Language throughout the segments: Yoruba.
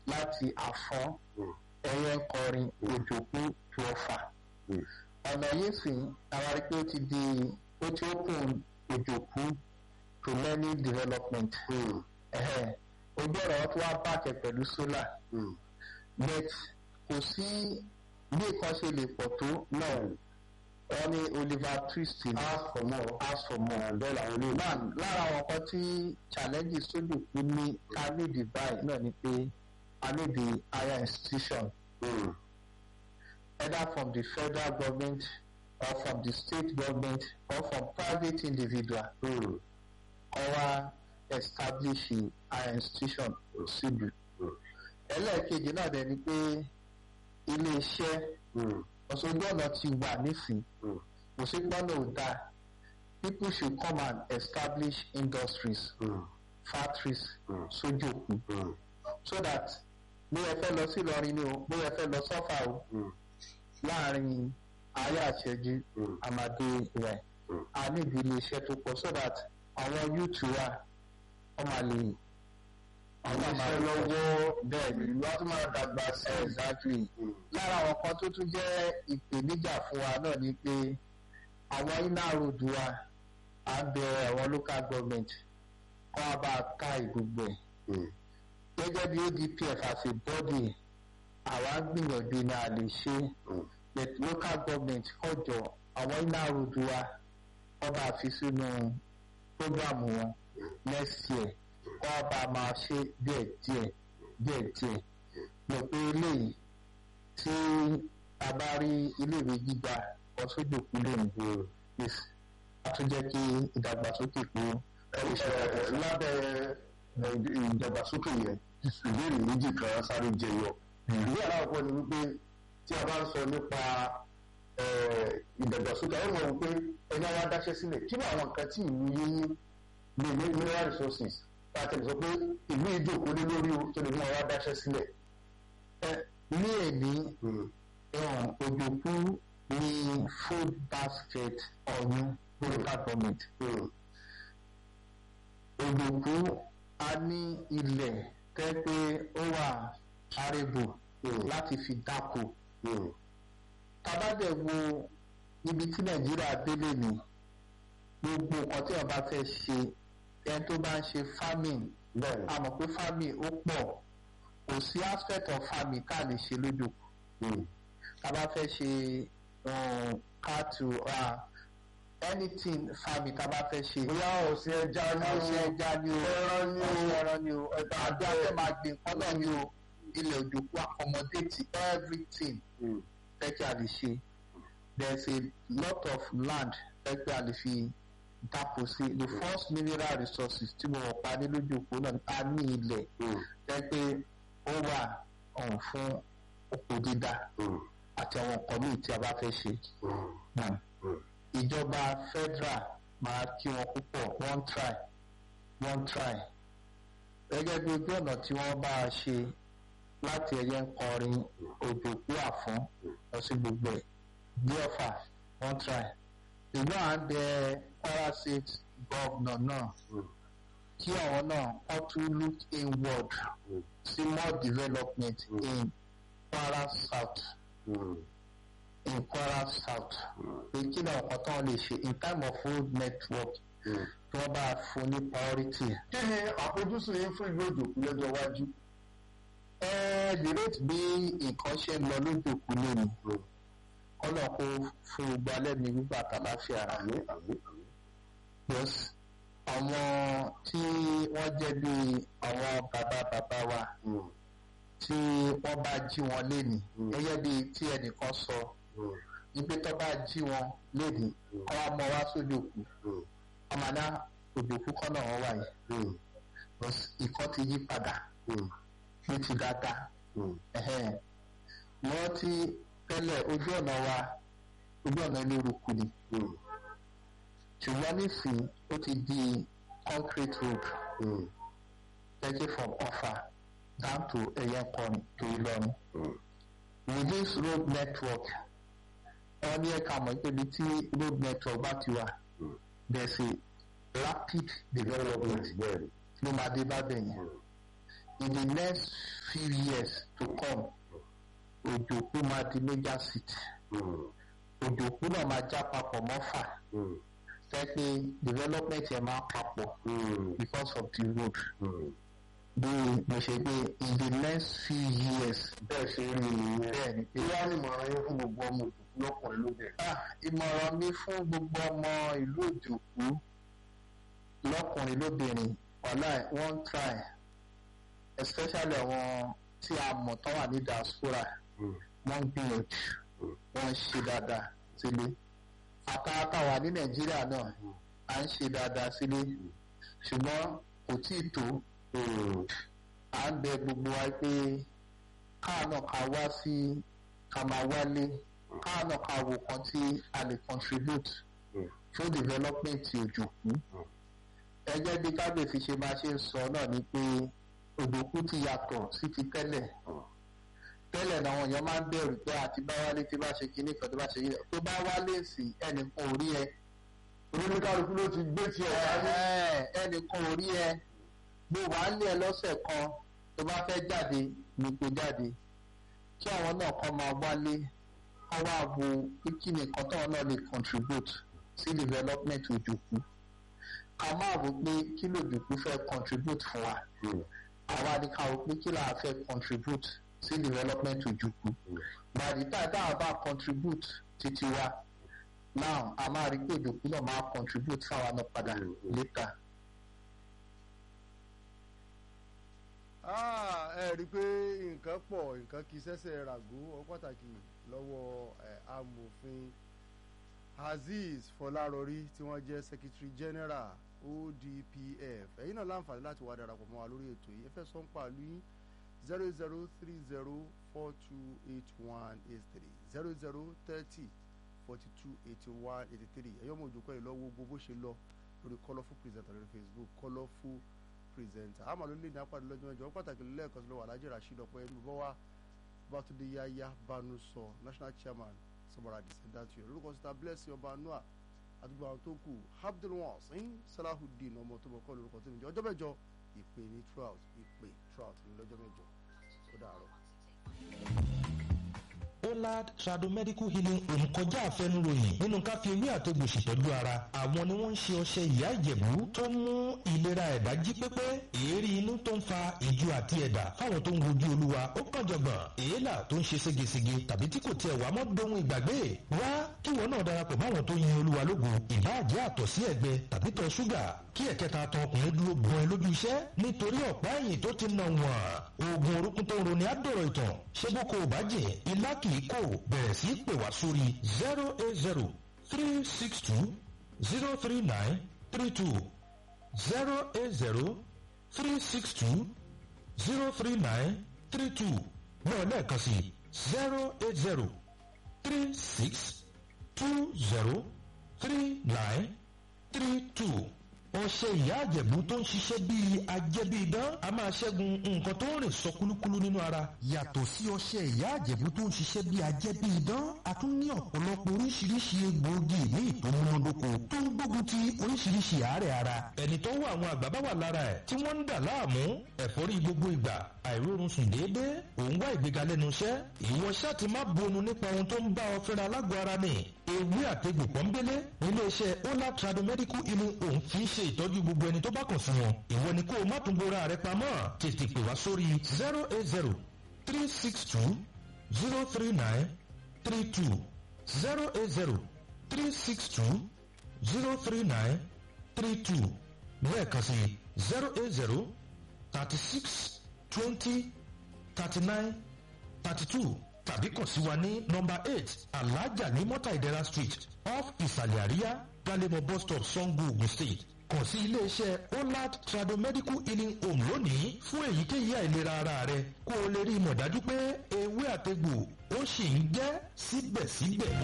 láti àfọ́n ẹyẹ ń kọrin òjòkú tó ọfà ọ̀nà yìí sì àwọn arí pé ó ti di ó ti open òjòkú to learning development ẹ̀hẹ́n ojú ọ̀rọ̀ wọn tó wá bàjẹ́ pẹ̀lú solar but kò sí bí nǹkan ṣe lè pọ̀ tó náà wọ́n ní Oliver Twist ní ask for more ask for more bẹ́ẹ̀ làwọn ilé náà lára àwọn kan tí challenges sójú kú ní ká ní the buy náà ni pé a ní the higher institution either from the federal government or from the state government or from private individual kọ́ wá establish higher institution síbi. ẹlẹ́ẹ̀kejì náà dẹ̀ ni pé ilé iṣẹ́ ọ̀ṣọ́jú ọ̀nà ti wà nísìn kò sí gbọ́nà ò dáa people should come and establish industries factories sójú òkun so that bóyá ẹ fẹ́ lọ sí Ìlọrin ni o bóyá ẹ fẹ́ lọ sọ́fà o láàrin ayé àṣẹjú àmàdé rẹ̀ a níbi ilé iṣẹ́ tó pọ̀ so that àwọn youth wa wọ́n máa lè àwọn iṣẹ́ lọ́wọ́ bẹ́ẹ̀ ni ìlú á tún máa dàgbà sí ẹ̀ exactly lára àwọn kan tó tún jẹ́ ìpèníjà fún wa náà ni pé àwọn iná road wa à ń bẹ àwọn local government kọ́ wa bá a ká ìgbogbo ẹ̀ gẹ́gẹ́ bí ODPF as a body àwa ń gbìyànjú ní a lè ṣe but local government kọjọ àwọn iná road wa wọ́n bá fi sínú program wọn next year wọ́n bá máa ṣe díẹ̀ díẹ̀ díẹ̀ díẹ̀ lọ pé eléyìí tí a bá rí iléèwé gíga ọ̀ṣọ́jò kúlẹ̀ nìgbò yes a tún jẹ́ kí ìdàgbàsókè pé lábẹ́ ìdàgbàsókè yẹn ìbéèrè méjì kan sáré jẹyọ ìwé aláwọ̀ ni wípé tí a bá ń sọ nípa ìdàgbàsókè àwọn ọmọ wípé ẹni àwọn adáṣẹ́ sílẹ̀ kí ni àwọn nǹkan tí ìlú yín ní ní mineral resources láti sọ pé ìlú ìjókòó lé lórí o tó lè mú àwọn adáṣẹ́ sílẹ̀. ní èní òjòkú ní food basket ọ̀yún local government òjòkú a ní ilẹ̀ tẹ́ pé ó wà arébò láti fi dáko tabadẹ wo ibi tí nàìjíríà délé ni gbogbo nǹkan tí wọn bá fẹ́ ṣe ẹni tó bá ń ṣe farming a mọ̀ pé farming ó pọ̀ kò sí aspect of farming tá a lè ṣe lójú tá a bá fẹ́ ṣe cattle anything farming tá a bá fẹ́ ṣe. bóyá ọ̀sìn ẹja ni o ọ̀sìn ẹja ni o ẹran ni o ọ̀sìn ẹran ni o ẹ̀ka àti afẹ́ máa gbìn nǹkan náà ni o ilẹ̀ òjòkú accommodate everything tẹ́kí a lè ṣe there is a lot of land tẹ́kí a lè fi dáko sí the first mineral resources tí mo wọ̀ pa ní lójú òpó náà a ní ilẹ̀ tẹ́kí ó wà ọ̀hún fún oko dídá àti àwọn nǹkan míì tí a bá fẹ́ ṣe ìjọba federal máa kí wọn púpọ̀ wọ́n try wọ́n try gẹ́gẹ́ bí ojú ọ̀nà tí wọ́n bá a ṣe láti ẹyẹ ń kọrin òjòkú àfọ́n lọ sí gbogbo ẹ̀ bí ọ̀fà wọ́n try ìlú à ń bẹ Kwara State governor náà kí àwọn náà wọ́n tún look inward sí more development in Kwara South in Kwara South pé kí ni ọ̀kan tán lè ṣe in time of road network tí wọ́n bá fún ní priority. kí ni àfojúsùn yín fún ìlú òjòkú lọ́jọ́ iwájú dìrẹ́tì bí nǹkan ṣe ń lọ lójòkú lónìí ọ̀nà kó fún gbogbo alẹ́ mi gbígbà tàlàfíà àmín àmín àmín. yes àwọn tí wọ́n jẹ́ bí àwọn bàbá bàbá wa tí wọ́n bá jí wọn lénìí gẹ́gẹ́ bí tí ẹnìkan sọ ibi tó bá jí wọn lénìí kọ́ wa mọ wá sójòkú ọmọ náà òjòkú kọ́ náà wọ́n wà yìí ìkọ́ ti yí padà ní ti dáadáa wọ́n ti tẹ́lẹ̀ ojú ọ̀nà wa ojú ọ̀nà eléruku ni ṣùgbọ́n nísìnyí ó ti di concrete road taking from Ọ̀fà down to Ẹ̀yẹ́nkọrin to Ìlọrin with this road network wọ́n ní ẹ̀ka mọ̀ pé ibi tí road network bá ti wà there is a rapid development ló máa dé bá bẹ̀ yẹn in the next few years to come òjòkú máa di major city òjòkú náà máa já papọ̀ mọ́fà fẹ́ pé development yẹn máa papọ̀ because of the road bí mo ṣe gbé in the next few years bẹ́ẹ̀ ṣe rí nìyẹn bẹ́ẹ̀ ni pé kí wàá ní ìmọ̀ràn yín fún gbogbo ọmọ òkùnkùn lọ́kùnrin lóbìnrin. ah ìmọ̀ràn mi fún gbogbo ọmọ ìlú òjòkú lọ́kùnrin lóbìnrin wàhálà wọ́n ń try especially àwọn tí a mọ̀ tán wà ní diaspora wọ́n ń gbìyànjú wọ́n ń ṣe dáadáa sílé àtàtà wà ní nàìjíríà náà à ń ṣe dáadáa sílé ṣùgbọ́n kò tí ì tó à ń bẹ gbogbo wa pé káà náà ká wá sí ká máa wálé káà náà ká wo kan tí a lè contribute fún development òjòkú ẹgbẹ́ bí kábíyèsí ṣe máa ṣe ń sọ náà ni pé òjòkú ti yàtọ̀ sí ti tẹ́lẹ̀ tẹ́lẹ̀ náà àwọn èèyàn máa ń bẹ̀rù pé àti bá wálé tí bá ṣe kinní kan tó bá ṣe yìí tó bá wálé sí ẹnìkan ò rí ẹ oníkálukú ló ti gbé tiẹ̀ wáyé. ẹnìkan ò rí ẹ bó wàá lé ẹ lọ́sẹ̀ kan tó bá fẹ́ jáde ní kó jáde kí àwọn náà kọ́ máa wálé kọ́ wá wo pé kí nìkan táwọn náà lè contribute sí development òjòkú ká máa wò pé kí lòjòkú fẹ́ contribute fún wa àwa ni ká wò pé kí làá fẹ́ contribute sí development òjòkú by the time táwọn bá contribute títí wa now a máa rí pé òjòkú náà máa contribute fáwa náà padà later. ẹ rí i pé nǹkan pọ̀ nǹkan kì í ṣẹ̀ṣẹ̀ ràgó ọ pàtàkì lọ́wọ́ amòfin azeez fọlárọrí tí wọ́n jẹ́ secretary general odpf ẹ̀yin náà láǹfààní láti wá darapọ̀ mọ́ wa lórí ètò yìí ẹ fẹ́ sọ ń pàlú yín zero zero three zero four two eight one eight three zero zero thirty forty two eighty one eighty three ẹ̀yọ́ mọ̀ òjòkó ẹ̀ lọ́wọ́ gbogbo bó ṣe lọ lórí colourful presenter lórí facebook colourful presenter àmọ́ ló lé ní apá lọ́jọ́ mẹ́jọ pàtàkì lẹ́ẹ̀kan sí lọ́wọ́ alájẹ́ rasheed ọ̀pọ̀ ẹni bọ́ wá bàtúndé yáyá banu sọ national chairman sọmọra descendant yọ lórúkọ síta blessing ọba noah àdúgbò àwọn tó kù abdulwasin salahudeen ọmọ tó bọ̀ kọ́ lórúkọ tó níjọ ọjọ́ mẹ́jọ ìpè ní trout ìpè trout ní lọ́jọ́ mẹ́jọ ó dàárọ̀. Olad Tradomedical Healing Home kọjá àfẹnuròyìn nínú ká fi ewé àtegbò ṣètọ́jú ara. Àwọn ni wọ́n ń ṣe ọṣẹ ìyá ìjẹ̀bú tó ń mú ìlera ẹ̀dá jí pépé. Èérí inú tó ń fa ìju àti ẹ̀dà fáwọn tó ń wojú olúwa ó kàn jọ̀gbọ̀n. Èélà tó ń ṣe ségesège tàbí tí kò tiẹ̀ wá mọ́ dohun ìgbàgbé. Wá kí wọn náà darapọ̀ máwọn tó yin olúwa lógo. Ìbáàjẹ́ àtọ̀ sí ẹ̀gbẹ tàbí tọ̀ ṣúgà kí ẹ̀kẹta tan ọkùnrin dúró gan ẹ lójú iṣẹ́ nítorí ọ̀pá ẹ̀yìn tó ti nà wọ̀n. Oògùn orúkún tó ń roni á dọ̀rọ̀ ìtàn. Ṣé bó kò bá jẹ́ ilá kì í kò bẹ̀rẹ̀ sí pè wá sórí zero eight zero three six two zero three nine three two zero eight zero three six two zero three nine three two náà lẹ́ẹ̀kan sí zero eight zero three six two zero three nine three two ọṣẹ ìyá àjẹ̀bú tó ń ṣiṣẹ́ bíi ajẹ́bíidán a máa ṣẹ́gun nǹkan tó ń rìn sọ kúlúkúlú nínú ara. yàtọ̀ sí ọṣẹ ìyá àjẹ̀bú tó ń ṣiṣẹ́ bíi ajẹ́bíidán a tún ní ọ̀pọ̀lọpọ̀ oríṣiríṣi egbòogi ní ìtòmúnádóko tó ń gbógun ti oríṣiríṣi àárẹ̀ ara. ẹni tó wà àwọn àgbà bá wà lára ẹ̀ tí wọ́n ń dà láàmú ẹ̀fọ́rí gbogbo ìgbà àìrórun sùn déédéé òun wá ìgbéga lẹ́nu iṣẹ́ ìwọ ṣáà ti má bonu nípa ohun tó ń bá ọ fẹ́ra lágọ̀ọ́ ara ni ewé àtegbò pọ́nbélé iléeṣẹ́ ola tradomedical healing home fi ń ṣe ìtọ́jú gbogbo ẹni tó bá kàn sí wọn ìwọ ni kó o má tún bora rẹ pamọ́ tètè pè wá sórí zero eight zero three six two zero three nine three two zero eight zero three six two zero three nine three two lẹ́ẹ̀kan sí zero eight zero thirty six twenty thirty nine thirty two tàbí kàn sí wa ní nọmba eight alájà ní mọ́tà ìdẹ́ra street off ìsàlẹ̀ àríyá galemo bus stop sango ogun state kàn sí iléeṣẹ́ olad tradomedical healing home lónìí fún èyíkéyìí àìlera ara rẹ kó o lè rí ìmọ̀ dájú pé ewé àtegbò ó sì ń jẹ́ síbẹ̀síbẹ̀.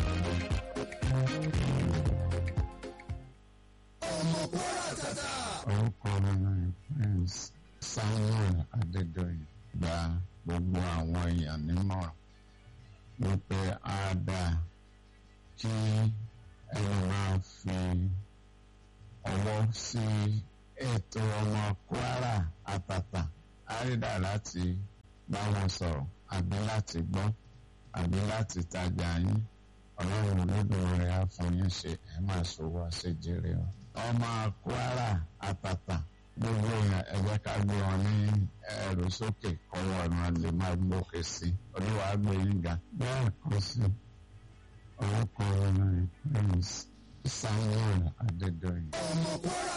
ọmọ kwara tata. orúkọ mi ni prince samuel adédọyìn gba gbogbo àwọn èèyàn nímọ̀ràn wípé á dáa kí ẹni máa fi ọwọ́ sí ètò ọmọ kwara àtàtà àrídà láti bá wọn sọ̀rọ̀ àbí láti gbọ́ àbí láti tajà yín ọlọ́run olódùmarè á fún yín ṣe ẹ máa ṣòwò àṣejèrè o. ọmọ Kwara àtàtà gbogbo èèyàn ẹ jẹ́ ká gbé wọn ní ẹrù sókè kọ́wọ́ ọ̀nà lè máa gbókè sí i olúwa gbé yín ga. bẹ́ẹ̀ kọ́ sí orúkọ ọ̀nà Prince Samuel Adédọ́yìn. ọmọ Kwara